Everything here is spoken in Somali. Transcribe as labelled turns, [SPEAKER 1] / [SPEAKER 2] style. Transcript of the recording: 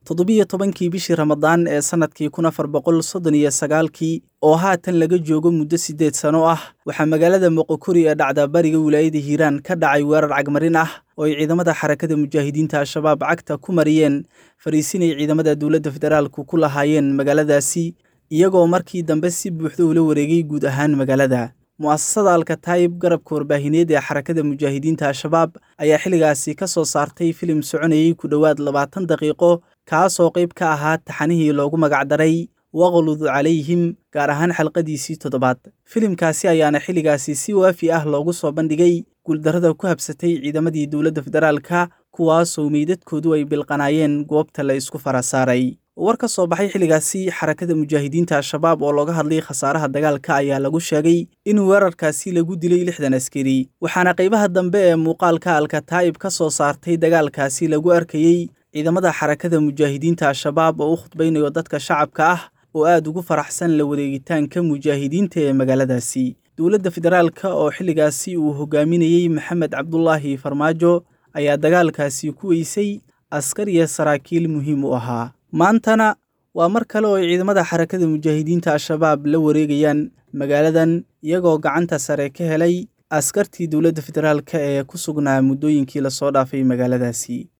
[SPEAKER 1] toddobiyo tobankii bishii ramadaan ee sannadkii kun afar boqol soddon iyo sagaalkii oo haatan laga joogo muddo siddeed sano ah waxaa magaalada moqokori ee dhacda bariga wilaayada hiiraan ka dhacay weerar cagmarin ah oo ay ciidamada xarakada mujaahidiinta al-shabaab cagta ku mariyeen fariisinay ciidamada dowladda federaalku ku lahaayeen magaaladaasi iyagoo markii dambe si buuxda ula wareegay guud ahaan magaalada mu'asasada alkataayib garabka warbaahineed ee xarakada mujaahidiinta al-shabaab ayaa xilligaasi ka soo saartay filim soconayey ku dhowaad labaatan daqiiqo kaasoo qayb ka ahaa taxanihii loogu magacdaray waqlud calayhim gaar ahaan xalqadiisii toddobaad filimkaasi ayaana xilligaasi si waafi ah loogu soo bandhigay guuldarrada ku habsatay ciidamadii dowladda federaalka kuwaasoo meydadkoodu ay bilqanaayeen goobta la isku fara saaray war ka soo baxay xilligaasi xarakada mujaahidiinta al-shabaab oo looga hadlay khasaaraha dagaalka ayaa lagu sheegay in weerarkaasi lagu dilay lixdan askari waxaana qaybaha dambe ee muuqaalka alkataa'ib ka soo saartay dagaalkaasi lagu arkayey ciidamada xarakada mujaahidiinta al-shabaab oo u khudbaynayo dadka shacabka ah oo aad ugu faraxsan la wareegitaanka mujaahidiinta ee magaaladaasi dowladda federaalka oo xilligaasi uu hogaaminayey maxamed cabdulaahi farmaajo ayaa dagaalkaasi ku weysay askar iyo saraakiil muhiim u ahaa maantana waa mar kale oo ay ciidamada xarakada mujaahidiinta al-shabaab la wareegayaan magaaladan iyagoo gacanta sare ka helay askartii dowladda federaalka ee ku sugnaa muddooyinkii lasoo dhaafay magaaladaasi